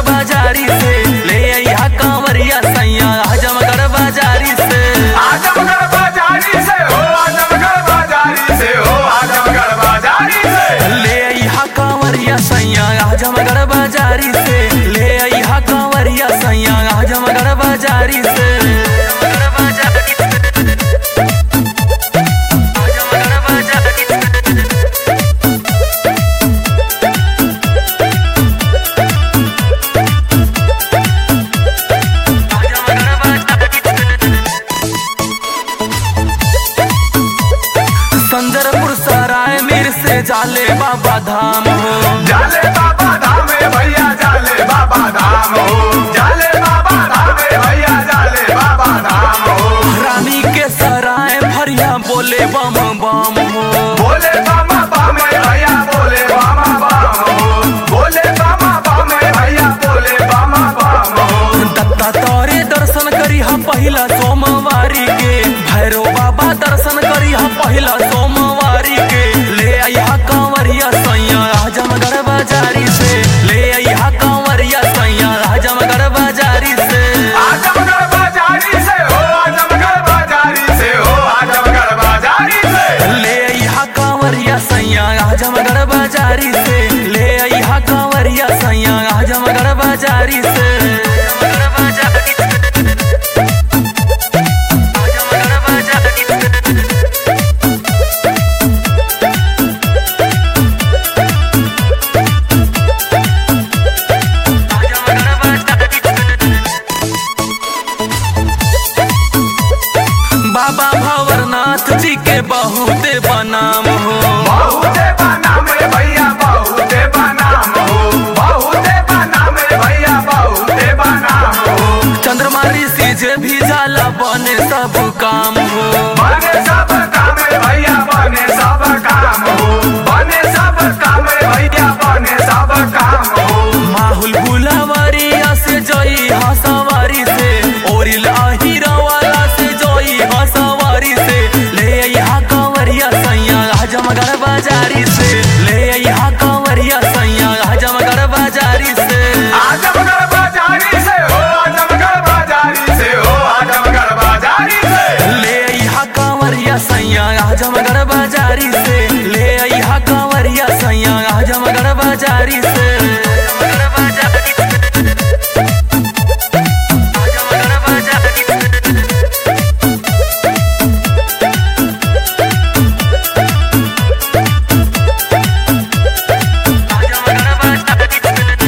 बाजारी से ले अइहा कांवरिया सैया आजमगढ़ बाजारी से आजमगढ़ बाजारी से हो आजमगढ़ बाजारी से हो आजमगढ़ बाजारी से ले अइहा कांवरिया सैया आजमगढ़ बाजारी से ले अइहा कांवरिया सैया आजमगढ़ बाजारी से आजमगढ़ बाजारी से। आजमगढ़ बाजारी से। आजमगढ़ बाजारी से। संजरपुर सराय मीर से जाले बाबा धाम हो जाले बाबा धाम में भैया जाले बाबा धाम हो जाले बाबा धाम में भैया जाले बाबा धाम हो रानी के सराय भरिया बोले बम बम हो बोले बामा बामे भैया बोले बामा बाम हो बोले बामा बामे भैया बोले बामा बाम हो दत्ता तोरे दर्शन करी हम पहिला सोमवारी के भैरव बाबा दर्शन करी हम पहिला सोमवारी के ले अइहा कांवरिया सैया आजमगढ़ बाजारी से ले अइहा कांवरिया सैया आजमगढ़ बाजारी से आजमगढ़ बाजारी से हो आजमगढ़ बाजारी से हो आजमगढ़ बाजारी से ले अइहा कांवरिया सैया आजमगढ़ बाजारी से ले अइहा कांवरिया सैया आजमगढ़ बाजारी से आजमगढ़ बाजारी से। आजमगढ़ बाजारी से। आजमगढ़ बाजारी से। बाबा भंवरनाथ जी के बहुत बनाम हो बहुते बनाम रे भैया बहुते बनाम हो बहुते बनाम रे भैया बहुते बनाम हो चंद्रमा ऋषि जे भी जाला बने सब काम हो बने सब काम रे भैया बने सब काम हो बने सब काम रे भैया बने सब काम हो माहुल बुलावरिया से जई हसवारी से ओरिल अहिरा वाला से जई हसवारी से ले अइहा कांवरिया सैया आजमगढ़ बाजारी से ले अइहा कांवरिया सैया आजमगढ़ बाजारी से आजमगढ़ बाजारी से हो आजमगढ़ बाजारी से हो आजमगढ़ बाजारी से ले अइहा कांवरिया सैया आजमगढ़ बाजारी से ले अइहा कांवरिया सैया आजमगढ़ बाजारी से आजमगढ़ बाजारी से। आजमगढ़ बाजारी से। आजमगढ़ बाजारी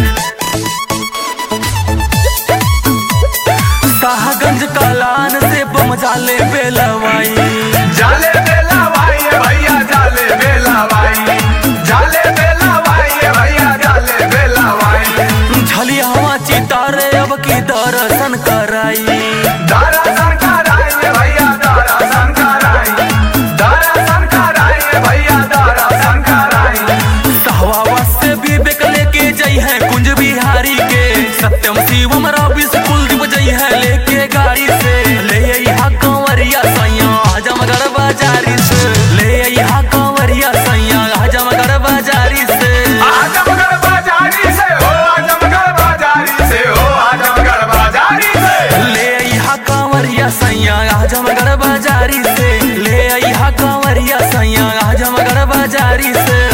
से। शाहगंज कलान से बम जाले बेलवाई जाले बेला भाई भैया जाले बेला भाई जाले बेला भाई भैया जाले बेला भाई झलियावा चितारे अब की दर्शन कराई दर्शन कराए भैया दर्शन कराए दर्शन कराए भैया दर्शन कराए सहवावा से विवेक लेके जई है कुंज बिहारी के सत्यम शिवम रवि से कुलदीप जई है लेके गाड़ी से ले अइहा कंवरिया सैया आजमगढ़ बाजारी से ले अइहा कंवरिया सैया आजमगढ़ बाजारी से आजमगढ़ बाजारी से हो आजमगढ़ बाजारी से हो आजमगढ़ बाजारी से ले अइहा कांवरिया सैया आजमगढ़ बाजारी से ले अइहा कांवरिया सैया आजमगढ़ बाजारी से